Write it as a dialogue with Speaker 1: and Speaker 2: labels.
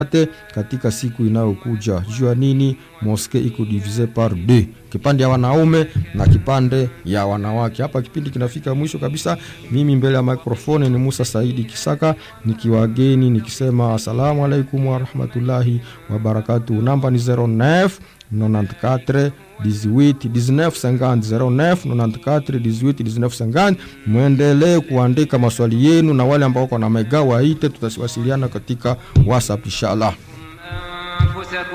Speaker 1: te katika siku inayokuja. Jua nini moske iko divise par deux, kipande ya wanaume na kipande ya wanawake. Hapa kipindi kinafika mwisho kabisa. Mimi mbele ya mikrofoni ni Musa Saidi Kisaka nikiwageni nikisema asalamu alaikum warahmatullahi wabarakatuh. Namba ni 09 94 18 19 50 09 94 18 19 50. Mwendelee kuandika maswali yenu, na wale ambao wako na mega waite, tutawasiliana katika WhatsApp inshallah.